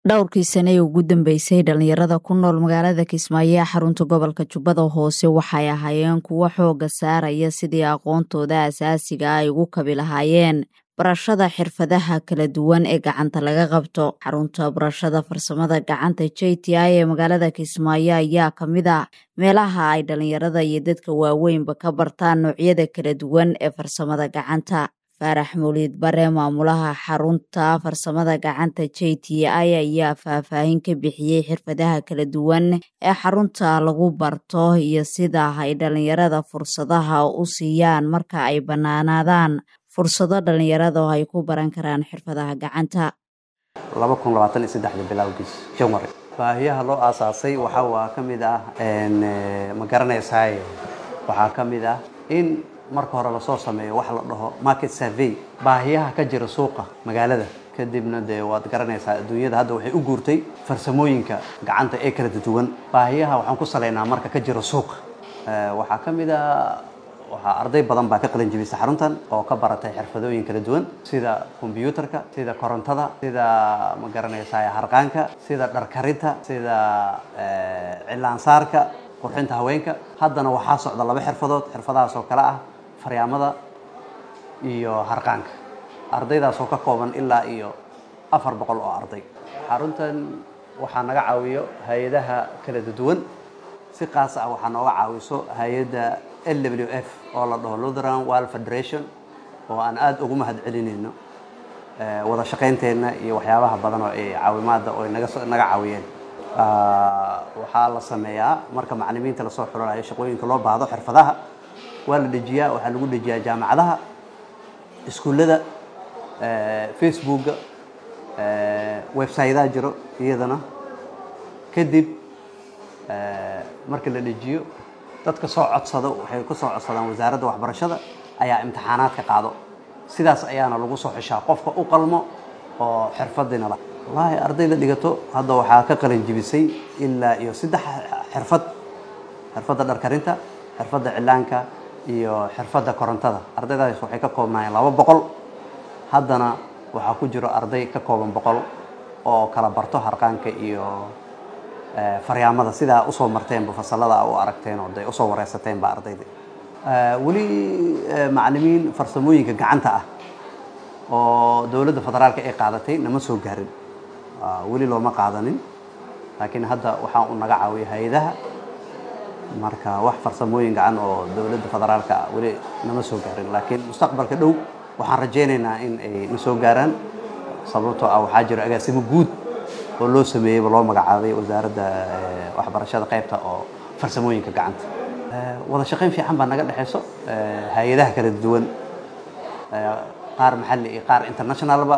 dhowrkii sane ee ugu dambeysay dhalinyarada ku nool magaalada kismaayo ee xarunta gobolka jubbada hoose waxay ahaayeen kuwo xooga saaraya sidii aqoontooda asaasiga ay ugu kabi lahaayeen barashada xirfadaha kala duwan ee gacanta laga qabto xarunta barashada farsamada gacanta j t i ee magaalada kismaayo ayaa ka mid a meelaha ay dhalinyarada iyo dadka waaweynba ka bartaan noocyada kala duwan ee farsamada gacanta faarax mawliid bare maamulaha xarunta farsamada gacanta j t i ayaa faahfaahin ka bixiyey xirfadaha kala duwan ee xarunta lagu barto iyo sida ay dhalinyarada fursadaha u siiyaan marka ay bannaanaadaan fursado dhalinyarada oo ay ku baran karaan xirfadaha gacanta bilowgiis janwari baahiyaha loo aasaasay waxaa waa ka mid ah ma garanaysaay waxaa ka mid ah in marka hore lasoo sameeyo wax la dhaho market survey baahiyaha ka jira suuqa magaalada kadibna dee waad garanaysaa adduunyada hadda waxay u guurtay farsamooyinka gacanta ee kala duwan baahiyaha waxaan ku salaynaa marka ka jira suuqa waxaa ka mid a waxaa arday badan baa ka qalin jibisa xaruntan oo ka baratay xirfadooyin kala duwan sida kombyuutarka sida korontada sida ma garanaysaa harqaanka sida dharkarinta sida cilaansaarka qurxinta haweenka haddana waxaa socda laba xirfadood xirfadahaas oo kale ah faryaamada iyo harqaanka ardaydaas oo ka kooban ilaa iyo afar boqol oo arday xaruntan waxaa naga caawiyo hay-adaha kala duwan si qaas ah waxaa nooga caawiso hay-adda l w f oo la dhaho lutheran world federation oo aan aada ugu mahad celinayno wada shaqaynteenna iyo waxyaabaha badan oo ay caawimaada oo naga naga caawiyeen waxaa la sameeyaa marka macalimiinta lasoo xulanayo shaqooyinka loo baahdo xirfadaha waa la dejiyaa waxaa lagu dejiyaa jaamacadaha iskuullada facebooka websaydaha jiro iyadana kadib marka la dejiyo dadka soo codsado waxay ku soo codsadaan wasaaradda waxbarashada ayaa imtixaanaadka qaado sidaas ayaana lagu soo xishaa qofka u qalmo oo xirfadiina la wallaahi ardayda dhigato hadda waxaa ka qalin jibisay ilaa iyo saddex xirfad xirfadda dharkarinta xirfadda cilaanka iyo xirfadda korontada ardaydaas waxay ka koobnaayeen laba boqol haddana waxaa ku jiro arday ka kooban boqol oo kala barto harqaanka iyo faryaamada sidaa usoo marteenba fasalada u aragteen oo de usoo wareysateenba ardayda weli macalimiin farsamooyinka gacanta ah oo dowladda federaalka ay qaadatay nama soo gaarin weli looma qaadanin laakiin hadda waxaa u naga caawiya hay-adaha marka wax farsamooyin gacan oo dowladda federaalka ah weli nama soo gaarin laakiin mustaqbalka dhow waxaan rajaynaynaa in ay na soo gaaraan sababtoo ah waxaa jiro agaasimo guud oo loo sameeyeyba loo magacaabay wasaaradda waxbarashada qaybta oo farsamooyinka gacanta wada shaqayn fiican baa naga dhexayso hay-adaha kala duwan qaar maxalli iyo qaar internationalba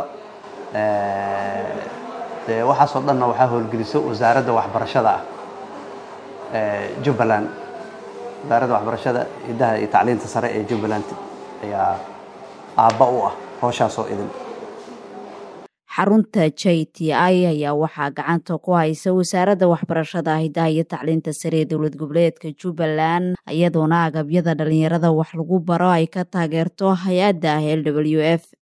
dee waxaasoo dhanna waxaa howlgeliso wasaaradda waxbarashada ah jubbaland wasaaradda waxbarashada hiddaha iyo tacliinta sare ee jubbaland ayaa aabba u ah howshaasoo idin xarunta j t i ayaa waxaa gacanta ku haysa wasaaradda waxbarashada hidaha iyo tacliinta sare ee dowlad goboleedka jubbaland iyadoona agabyada dhalinyarada wax lagu baro ay ka taageerto hay-adda l w f